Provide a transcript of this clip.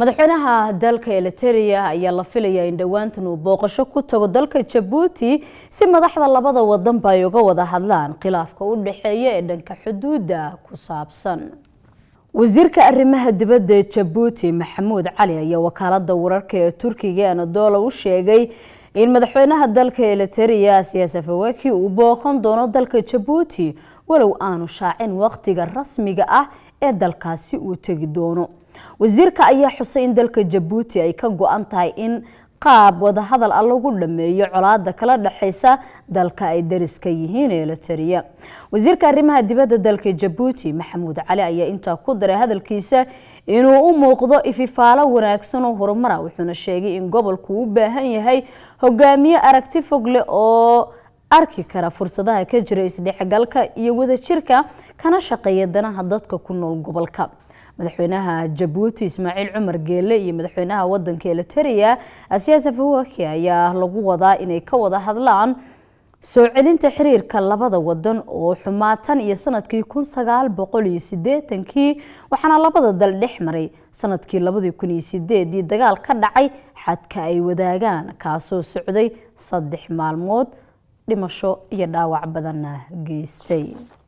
madaxweynaha dalka eliteria ayaa la filayaa in dhowaantan uu booqasho ku tago dalka jabuuti si madaxda labada wadanba ay uga wada hadlaan khilaafka u dhexeeya ee dhanka xuduudda ku saabsan wasiirka arrimaha dibadda ee jabuuti maxamuud cali ayaa wakaalada wararka ee turkiga anadola u sheegay in madaxweynaha dalka eliteria siyaas afawaki uu booqan doono dalka jabuuti walow aanu shaacin waqtiga rasmiga ah ee dalkaasi uu tegi doono wasiirka ayaa xusay in dalka jabuuti ay ka go-an tahay in qaab wadahadal ah lagu dhameeyo colaada kala dhexeysa dalka ay dariska yihiin eliteria wasiirka arrimaha dibadda dalka jabuuti maxamuud cali ayaa intaa ku daray hadalkiisa inuu u muuqdo ififaalo wanaagsan oo horumara wuxuuna sheegay in gobolku u baahan yahay hogaamiye aragti fog leh oo arki kara fursadaha ka jira isdhexgalka iyo wadajirka kana shaqeeya danaha dadka ku nool gobolka madaxweynaha jabuuti ismaaciil cumar geele iyo madaxweynaha wadanka eliteria siyaas afawaki ayaa lagu wadaa inay ka wada hadlaan soo celinta xiriirka labada wadan oo xumaatan iyo sanadkii kun sagaal boqol iyo sideetankii waxaana labada dal dhex maray sanadkii labadii kun iyo sideedii dagaal ka dhacay xadka ay wadaagaan kaasoo socday saddex maalmood dhimasho iyo dhaawac badanna geystay